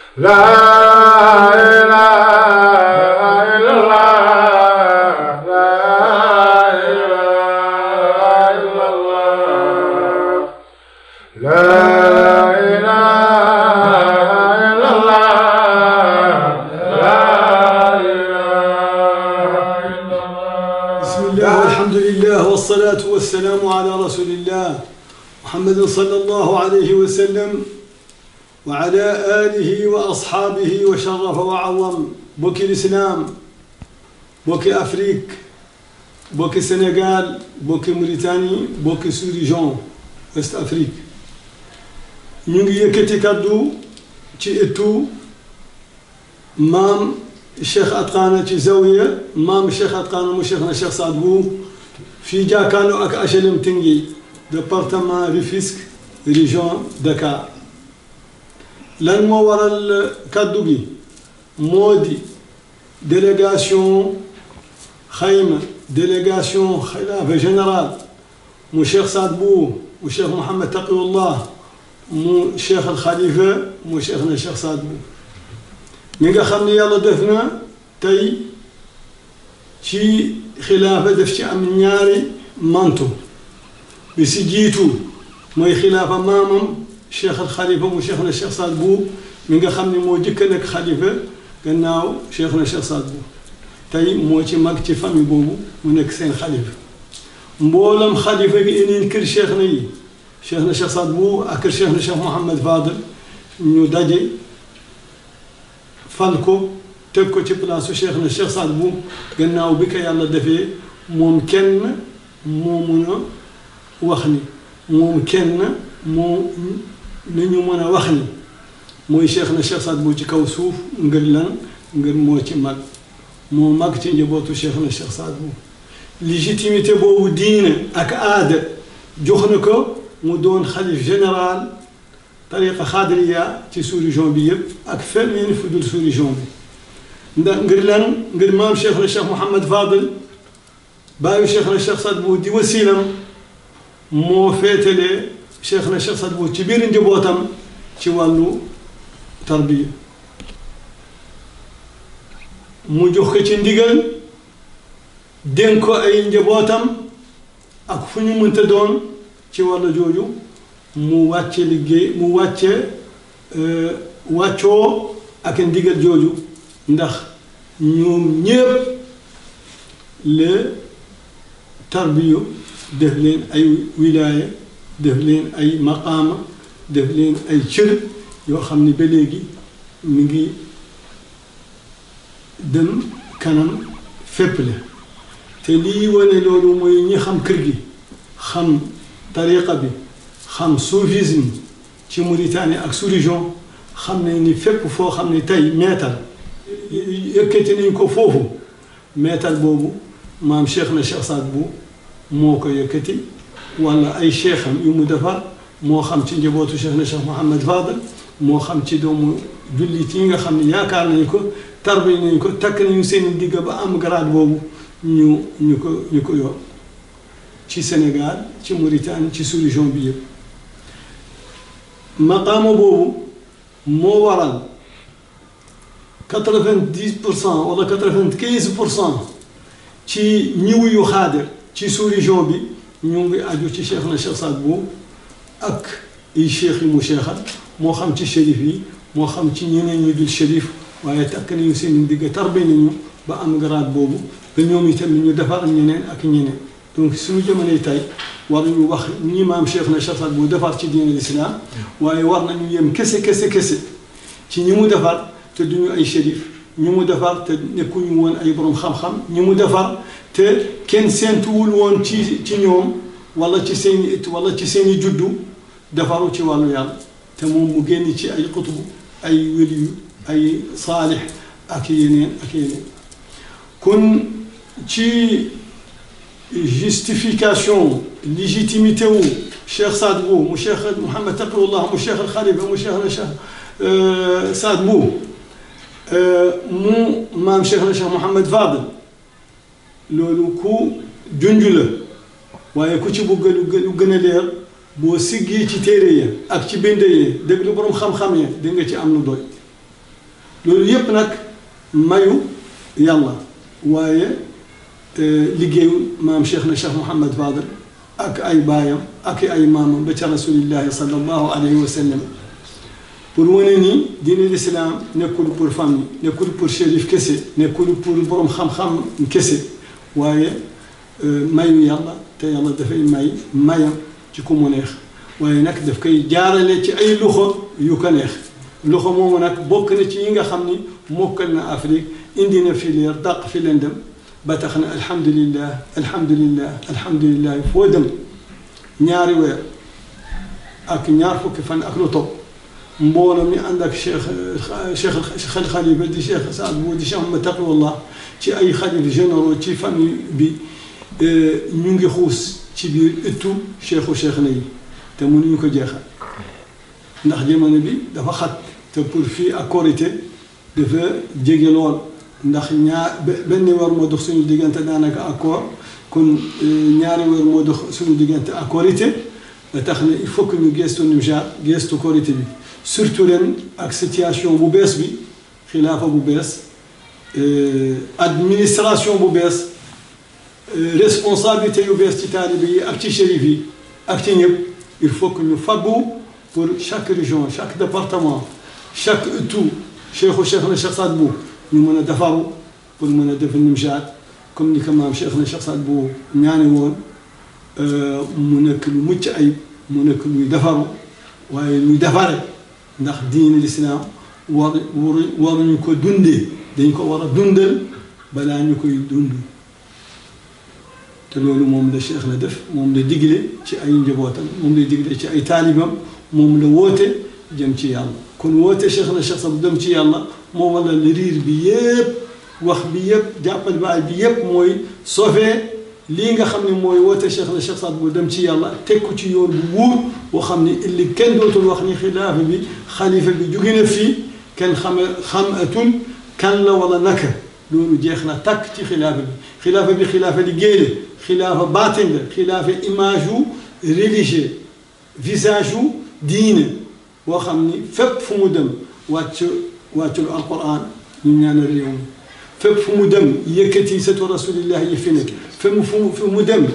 لا إله إلا الله لا إله إلا الله لا إله إلا الله لا إله إلا الله بسم الله والحمد لله والصلاة والسلام على رسول الله محمد صلى الله عليه وسلم وعلى آله وأصحابه وشرف وعظم بوكي الإسلام بوكي أفريك بوكي سنغال بوكي موريتاني بوكي سوريجون وست أفريك ñu ngi yëkkati kaddu ci ëttu maam Cheikh Atqana ci Zawiya maam Cheikh Atqana mu Cheikh na Cheikh Saad Bou fii jàkkaarloo ak HLM Tinguy département Rufisque région Dakar lan moo waral kaddu gi moo di délégation xayma délégation xilaafa général mu Cheikh Saad Bou mu Cheikh Mouhamed Taqiyullah mu Cheikh al Khalifa mu Cheikh na Cheikh Saad Bou mi nga xam ne yàlla def na tey ci xilaafa def ci am ñaari manto bi si jiitu mooy xilaafa maamam cheikh al xalifa mu cheikh na cheikh Saad Bou mi nga xam ne moo jëkk a nekk xalifa gannaaw cheikh na cheikh Saad Bou tey moo ci mag ci famille boobu mu nekk seen xalifa mboolam xalifa gi yeneen kër cheikh na yi cheikh na cheikh Saad Bou ak kër cheikh na cheikh Mouhamed Fadel ñu daje fal ko teg ko ci place su cheikh na cheikh Saad Bou gannaaw bi ko yàlla defee moom kenn moo mun a wax ni moom kenn moo nañu mën a wax ni mooy cheikh na cheikh Saad Bou ci kaw suuf ngir lan ngir moo ci mag moo mag ci njabootu cheikh na cheikh Saad Bou légitimité boobu diine ak aada jox na ko mu doon xalif général tariqa xaadiriya ci sous-région bi yëpp ak feneen fu dul sous-région bi ndax ngir lan ngir maam cheikh na cheikh Mouhamed Fadel baayu cheikh na cheikh Saad Bou di wasiilam moo féetalee cheikh na cheikh Saad Bou ci biir njabootam ci wàllu tarbiya mu jox ko ci ndigal dénk ko ay njabootam ak fu ñu mënta doon ci wàllu jooju mu wàcce liggéey mu wàcce wàccoo ak ndigal jooju ndax ñoom ñépp le tarbiyu def leen ay wilaaya def leen ay maqaama def leen ay cër yoo xam ni ba léegi mi ngi dem kanam fépp la te lii wane loolu mooy ñi xam kër gi xam tariqa bi xam soufisme ci Mauritanie ak sous-région xam ne ni fépp foo xam ne tey meetal yëkkati nañ ko foofu meetal boobu maam cheikh na cheikh Saad Bou moo ko yëkkati wala ay cheikham yu mu defar moo xam ci njabootu cheikh na cheikh Mouhamed Fadel moo xam ci doomu jullit yi nga xam ne yaakaar nañ ko tarbi nañ ko takk nañu seen digg ba am grade boobu ñu ñu ko ñu ko yor ci Sénégal ci Mauritanie ci sous-région bi yëpp maqaama boobu moo waral quatre-vingt-dix pour cent wala quatre-vingt-quinze pour cent ci ñiw yu xaadir ci sous-région bi ñu ngi aju ci cheikh na cheikh Saad Bou ak ay cheikh yi mu cheikhal moo xam ci shérif yi moo xam ci ñeneen ñi dul shérif waaye takk nañu seen digg tarbe nañu ba am grade boobu ba ñoom itam ñu defar ñeneen ak ñeneen donc suñu jamonoy tey war nañu wax ñi maam cheikh na cheikh Saad Bou defar ci diine l'islam waaye war nañu yem kese kese kese ci ñi mu defar te duñu ay shérif ñi mu defar te nekkuñu woon ay borom xam-xam ñi mu defar te kenn seentuwul woon ci ci ñoom wala ci seeni it wala ci seeni juddu defaru ci wàllu yàlla te moom mu génn ci ay xutubu ay waliyu ay saalix ak yeneen ak yeneen kon ci justification légitimité wu Cheikh Saad Bou mu Cheikh Mouhamed Taqiyullah mu Cheikh al Khalifa mu Cheikh na Cheikh Saad Bou mu maam Cheikh na Cheikh Mouhamed Fadel loolu ku junj la waaye ku ci bëgg lu gën a leer boo siggee ci téere ya ak ci bind yi dégg lu borom xam-xam ya di nga ci am lu doy loolu yépp nag mayu yàlla waaye liggéeyu maam Cheikh na Cheikh Mouhamad Fadel ak ay baayam ak ay maamam ba ca rasulillahi sallallahu alayhi wa sallam pour wane ni diine l'islam nekkul pour famille nekkul pour shérif kese nekkul pour borom xam-xam kese waaye mayu yàlla te yàlla dafay may mayam ci ku mu neex waaye nag daf koy jaarale ci ay loxo yu ko neex loxo moomu nag bokk na ci yi nga xam ni mokkal na Afrique indi na fi leer dàq fi leen dem ba tax na alhamdulillah alhamdulillah alhamdulillah foo dem ñaari weer ak ñaar fukki fan ak lu topp mbooloo mi ànd ak cheikh cheikh xel xalifa di cheikh Saad Bou di cheikh Ahmed Taqiyullah ci ay xalif généraux ci famille bi ñu ngi xuus ci biir ëttu cheikhu cheikh na yi te mënuñu ko jeexal ndax jamono bi dafa xat te pour fii ak korité dafa jege lool ndax ñaar benn weer moo dox suñu diggante daanaka ak koor kon ñaari weer moo dox suñu diggante ak korité ba tax na il faut que ñu gestu Nimjaat gestu korité bi surtout ren ak situation bu bees bi xilaafa bu bees administration bu bees responsabilité yu bees ci taalibe yi ak ci shérif yi ak ci ñëpp il faut que ñu faggu pour chaque région chaque département chaque tout cheikhu cheikh na Cheikh Saad Bou ñu mën a defaru pour mën a def Nimjaat comme ni ko maam cheikh na Cheikh Saad Bou ñaane woon mu nekk lu mucc ayib mu nekk luy defaru waaye luy defare ndax diine lislaam war war waruñu ko dundee dañ ko war a dundal balaa ñu koy dund te loolu moom la cheikh la def moom la digle ci ay njabootam moom la digle ci ay taalibam moom la woote jëm ci yàlla kon woote cheikh na cheikh Saad dem ci yàlla moo wala la riir bi yépp wax bi yépp jàppal baay bi yépp mooy sauver lii nga xam ne mooy woote cheikh na cheikh Saad Bou dem ci yàlla teg ko ci yoon bu wuur boo xam ne illi kenn dootul wax ni xilaafa bi xalifa bi jóge na fii kenn xame xamatul kan la wala naka loolu jeex na takk ci xilaafa bi xilaafa bi xilaafa liggéey la xilaafa baatin la xilaafa image yu religieux visage yu diine boo xam ni fépp fu mu dem wàcc wàccul alquran ñu ñaanal réew mi fépp fu mu dem yëkkati satu rasulillah yi fi nekk fépp fu fu mu dem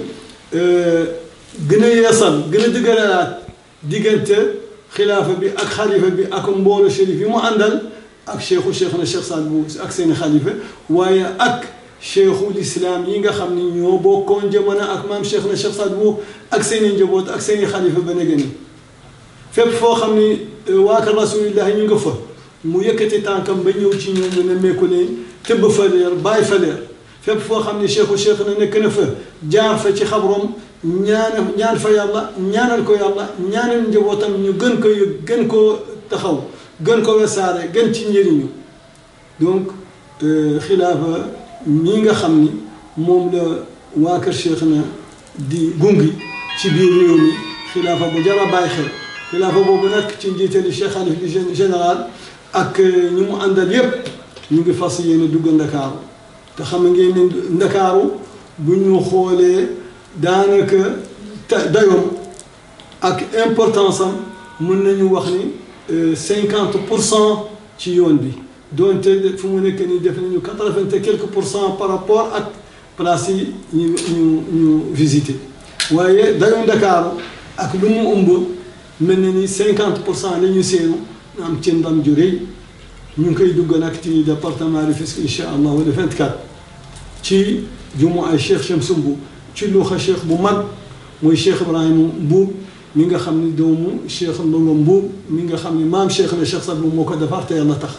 gën a yeesal gën a dëgëralaat diggante xilaafa bi ak xalifa bi ak mboolo shérif yi mu àndal ak cheikhu cheikh na cheikh Saad Bou ak seeni xalifa waaye ak cheikhul islam yi nga xam ni ñoo bokkoon jamono ak maam cheikh na cheikh Saad Bou ak seeni njaboot ak seeni xalifa ba ne gëni fépp foo xam ni waa kër rasulillah ñu nga fa mu yëkkati tànkam ba ñëw ci ñoom ne nemmeeku leen tëbb fa leer bàyyi fa leer fépp foo xam ni cheikhu cheikh na nekk na fa jaar fa ci xabrom ñaan ñaan fa yàlla ñaanal ko yàlla ñaanal njabootam ñu gën ko yëg gën koo taxaw gën ko wesaare gën ci njëriñu donc xilaafa ñi nga xam ni moom la waa kër cheikh na di gungi ci biir réew mi xilaafa bu jar a bàyyi xel xilaafa boobu nag ci njiitali cheikh xalif bi général ak ñi mu àndal yépp ñu ngi fas yéene dugg ndakaaru te xam ngeen ne ndakaaru bu ñu xoolee daanaka dayoom ak importance am mën nañu wax ni cinquante pour cent ci yoon bi doonte fu mu nekk nii def nañu quatre-vingt et quelques pour cent par rapport ak place yi ñu ñu ñu visité waaye dayoom ndakaaru ak lu mu ëmb mel na ni cinquante pour cent la ñu seenu am ci ndam ju rëy ñu ngi koy dugg nag ci département Rufisque incha allah le 24 ci jumu ay cheikh Shamsu Mbu ci luuxa cheikh bu mag mooy cheikh Ibrahima Mbuub mi nga xam ni doomu cheikh Ndongo Mbuub mi nga xam ni maam cheikh na cheikh Saad Bou moo ko defar te yàlla tax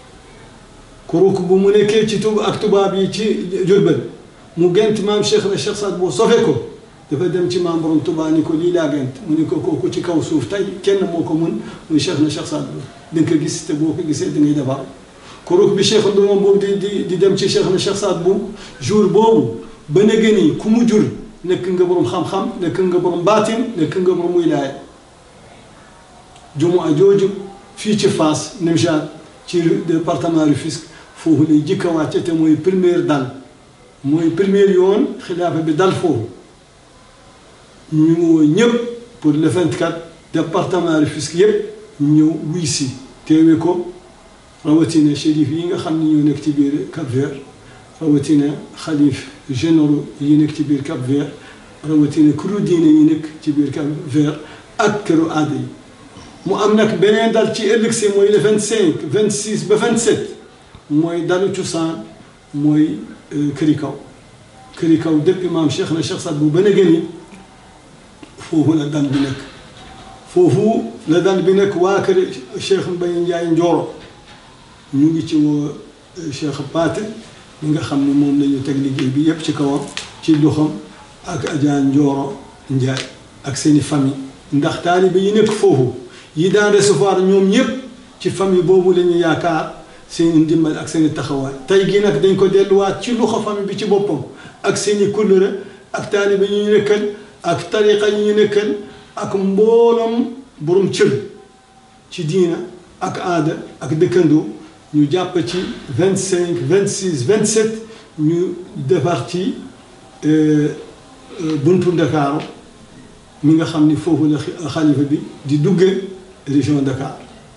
kuruk bu mu nekkee ci tub ak tubaab yi ci Jurbel mu gent maam cheikh na cheikh Saad Bou sofe ko dafa dem ci maam borom Tuubaa ni ko lii laa gent mu ni ko kooku ci kaw suuf tey kenn moo ko mun muy cheikh na cheikh Saad Bou di nga ko gis te boo ko gisee da ngay defar kuruk bi cheikh Ndongo Mbuub di di di dem ci cheikh na cheikh Saad Bou jour boobu ba ne gëni ku mu jur nekk nga borom xam-xam nekk nga borom baatin nekk nga borom wilaaya jumaa jooju fii ci Fass Nimjaat ci département Rufisque foofu lay jikka wàcce te mooy première dal mooy première yoon xilaafa bi dal foofu ñu woo ñëpp pour le 24 département Rufisque yëpp ñëw wuy si teewe ko rawatina shérif yi nga xam ni ñoo nekk ci biir Cap Vert rawatina xalif généraux yi nekk ci biir Cap Vert rawatina këru diine yi nekk ci biir Cap Vert ak këru aada yi mu am nag beneen dal ci ëllëg si mooy le vingt cinq vingt six ba vingt sept mooy dalu cosaan mooy këri kaw këri kaw depuis maam Cheikh na Cheikh Saad bu ba gëni foofu la dal bi nekk foofu la dal bi nekk waa kër Cheikh Mbaye Ndiaye Njoro ñu ngi ci woo Cheikh Paate mi nga xam ne moom la ñu teg liggéey bi yépp ci kawam ci loxoom ak Adja Njoro Ndiaye ak seeni famille ndax taalibe yi nekk foofu yi daan recevoir ñoom ñëpp ci famille boobu la ñu yaakaar seeni ndimbal ak seeni taxawaay tey gii nag dañ ko delluwaat ci loxo famille bi ci boppam ak seeni kullëre ak taalibe yi ñu nekkal ak tariqa yi ñu nekkal ak mbooloom borom cër ci diina ak aada ak dëkkandoo ñu jàpp ci vingt cinq vingt six vingt sept ñu defar ci buntu Ndakaaru mi nga xam ni foofu la xalifa bi di dugge région Dakar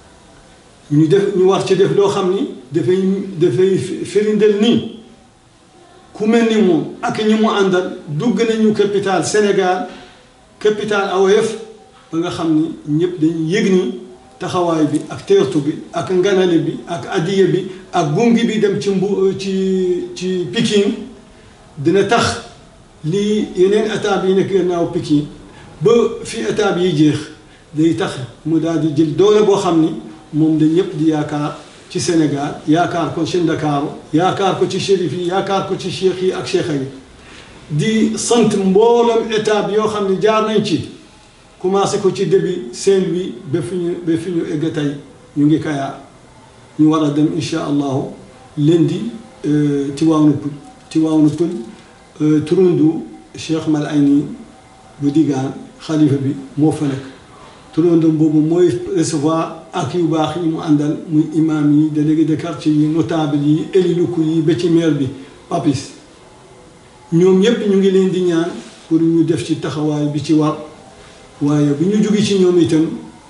ñu def ñu war ci def loo xam ni dafay dafay firindeel nii ku mel ni moom ak ñi mu àndal dugg nañu capital Sénégal capital AOF ba nga xam ni ñëpp dañuy yëg ni taxawaay bi ak teertu bi ak nganale bi ak addiya bi ak gungi bi dem ci mbu ci ci Pikine dina tax lii yeneen étape yi nekk gannaaw Pikine ba fi étape yi jeex day tax mu daal di jël doole boo xam ni moom da ñëpp di yaakaar ci Sénégal yaakaar ko ci Ndakaaru yaakaar ko ci shérif yi yaakaar ko ci cheikh yi ak cheikha yi di sant mbooloom étape yoo xam ne jaar nañ ci commencé ko ci début Saint-Louis ba fi ñu ba fi ñu egg tey ñu ngi kayaar ñu war a dem incha allahu lundi Tivaouane Peulh Tivaouane Peulh turundu Cheikh Mal Ayni bu digaan xalifa bi moo fa nekk turandam boobu mooy recevoir ak yu baax yi mu àndal muy imam yi délégué de quartier yi notable yi élu locaux yi ba ci maire bi papis ñoom ñëpp ñu ngi leen di ñaan pour ñu def ci taxawaay bi ci war waaye bu ñu jóge ci ñoom itam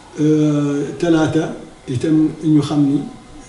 talaata itam ñu xam ni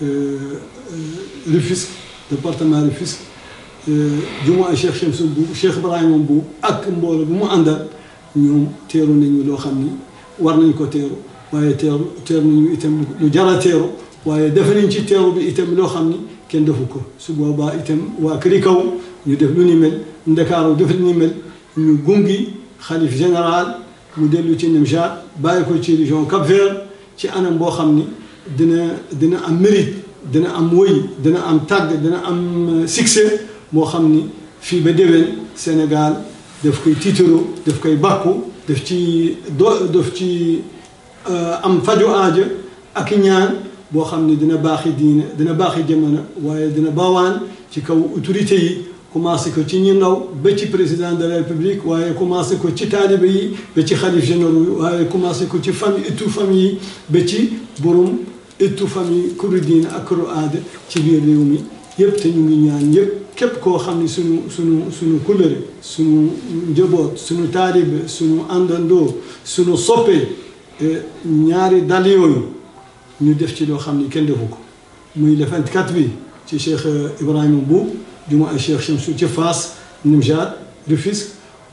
Rufisque département Rufisque jumaa Cheikh Chemsou bu Cheikh Ibrahima bu ak mbooloo bu mu àndal ñoom teeru nañu loo xam ni war nañ ko teeru waaye teeru teeru nañu itam lu jara teeru waaye def nañ ci teeru bi itam loo xam ni kenn defu ko su boobaa itam waa këri kaw ñu def lu ni mel ndakaaru def lu ni mel ñu gungi xalif général mu dellu ci Nimjaat bàyyi ko ci région Cap Vert ci anam boo xam ni dina dina am mérite dina am woy dina am tàgg dina am succès moo xam ni fii ba déwén Sénégal daf koy tiitaroo daf koy bàkku daf ci do daf ci am faju aaja ak ñaan boo xam ne dina baaxi diine dina baaxi jamono waaye dina baawaan ci kaw autorité yi commencé ko ci ñi ndaw ba ci président de la république waaye commencé ko ci taalibe yi ba ci xalif généraux yi waaye commencé ko ci famille ëttu famille yi ba ci borom ëttu famille këru diine ak këru aada ci biir réew mi yëpp te ñu ngi ñaan yëpp képp koo xam ne suñu suñu suñu couleur suñu njaboot suñu taalibe suñu àndandoo suñu soppee ñaari dal yooyu ñu def ci loo xam ni kenn defu ko muy le 24 bi ci Cheikh Ibrahima Bou juma ay Cheikh Chemsou ci Fass Nimjaat Rufisque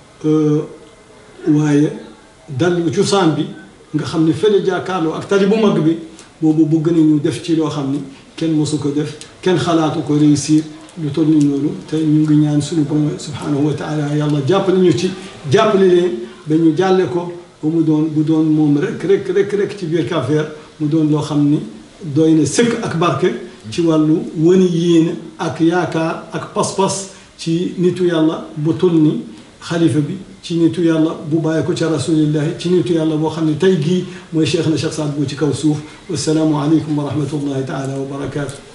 waaye dal cosaan bi nga xam ni fële jàkkaarloo ak tali bu mag bi boobu bëgg nañu def ci loo xam ni kenn mosu ko def kenn xalaatu ko réussir lu toll ni loolu te ñu ngi ñaan suñu borom subhanahu wa taala yàlla jàppale ñu ci jàppale leen ba ñu jàlle ko ba mu doon bu doon moom rek rek rek rek ci biir Cap Vert mu doon loo xam ni doy na sëkk ak barke ci wàllu wëni yéene ak yaakaar ak pas-pas ci nitu yàlla bu toll ni xalifa bi ci nitu yàlla bu bàyyi ko ca rasulillahi ci nitu yàlla boo xam ne tey gii mooy cheikh na cheikh Saad Bou ci kaw suuf wasalaamu aleykum wa rahmatullahi taala wa barakaatu